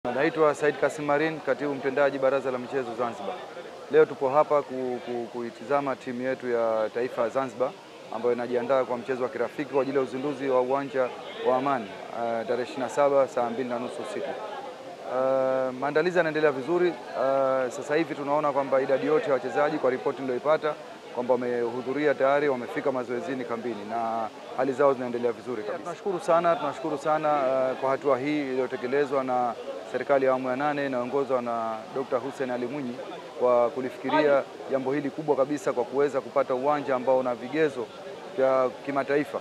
Naitwa Said Kasim Marin, katibu mtendaji Baraza la Michezo Zanzibar. Leo tupo hapa ku, ku, kuitizama timu yetu ya taifa ya Zanzibar ambayo inajiandaa kwa mchezo wa kirafiki kwa ajili ya uzinduzi wa uwanja wa Amani uh, tarehe 27 saa mbili na nusu usiku. Uh, maandalizi yanaendelea vizuri. Uh, sasa hivi tunaona kwamba idadi yote ya wachezaji kwa ripoti niliyoipata kwamba wamehudhuria tayari, wamefika mazoezini kambini na hali zao zinaendelea vizuri kabisa. Tunashukuru sana, tunashukuru sana uh, kwa hatua hii iliyotekelezwa na serikali ya awamu ya nane inayoongozwa na Dr. Hussein Ali Mwinyi kwa kulifikiria jambo hili kubwa kabisa kwa kuweza kupata uwanja ambao una vigezo vya kimataifa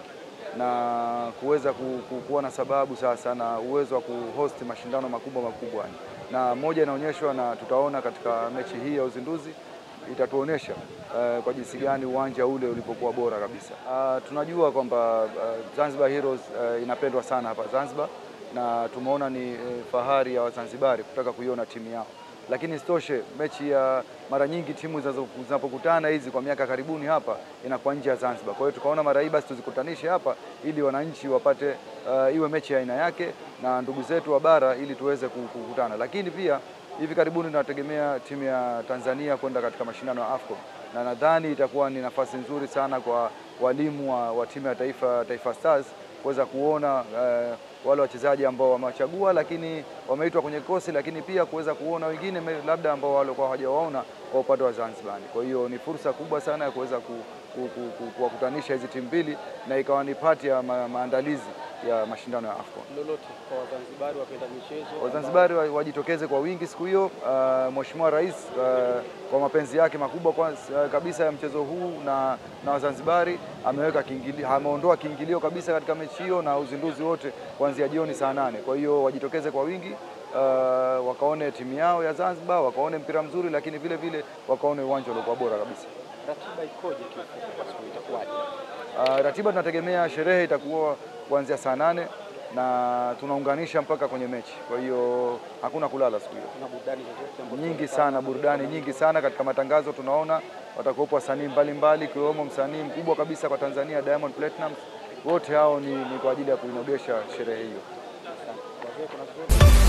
na kuweza ku, ku, kuwa na sababu sasa na uwezo wa kuhost mashindano makubwa makubwa, na moja inaonyeshwa na tutaona katika mechi hii ya uzinduzi itatuonesha uh, kwa jinsi gani uwanja ule ulipokuwa bora kabisa. Uh, tunajua kwamba uh, Zanzibar Heroes uh, inapendwa sana hapa Zanzibar na tumeona ni uh, fahari ya Wazanzibari kutaka kuiona timu yao, lakini isitoshe mechi ya mara nyingi timu zinapokutana hizi kwa miaka karibuni hapa inakuwa nje ya Zanzibar. Kwa hiyo tukaona mara hii basi tuzikutanishe hapa ili wananchi wapate uh, iwe mechi ya aina yake na ndugu zetu wa bara ili tuweze kukutana, lakini pia hivi karibuni tunategemea timu ya Tanzania kwenda katika mashindano ya AFCON na nadhani itakuwa ni nafasi nzuri sana kwa walimu wa, wa timu ya taifa, Taifa Stars kuweza kuona uh, wale wachezaji ambao wamewachagua lakini wameitwa kwenye kikosi, lakini pia kuweza kuona wengine labda ambao walikuwa hawajawaona kwa upande wa Zanzibar. Kwa hiyo ni fursa kubwa sana ya kuweza ku, ku, ku, ku, kuwakutanisha hizi timu mbili na ikawa ni pati ya ma, maandalizi ya mashindano ya AFCON. Lolote kwa Wazanzibari wapenda michezo, Wazanzibari wajitokeze kwa wingi siku hiyo. Uh, Mheshimiwa Rais uh, kwa mapenzi yake makubwa kwa, uh, kabisa ya mchezo huu na, na Wazanzibari ameweka kiingilio, ameondoa kiingilio kabisa katika mechi hiyo na uzinduzi wote kuanzia jioni saa nane. Kwa hiyo wajitokeze kwa wingi uh, wakaone timu yao ya Zanzibar, wakaone mpira mzuri, lakini vile vile wakaone uwanja uliokuwa bora kabisa. ratiba ikoje kiufupi kwa siku itakuwaje? Uh, ratiba tunategemea sherehe itakuwa kuanzia saa nane na tunaunganisha mpaka kwenye mechi, kwa hiyo hakuna kulala siku hiyo. Kuna burudani zozote ambazo Nyingi zinafanya sana, burudani nyingi sana. Katika matangazo tunaona watakuwepo wasanii mbalimbali, ikiwemo msanii mkubwa kabisa kwa Tanzania Diamond Platnumz. Wote hao ni, ni kwa ajili ya kuinogesha sherehe hiyo. Wazee, kuna zote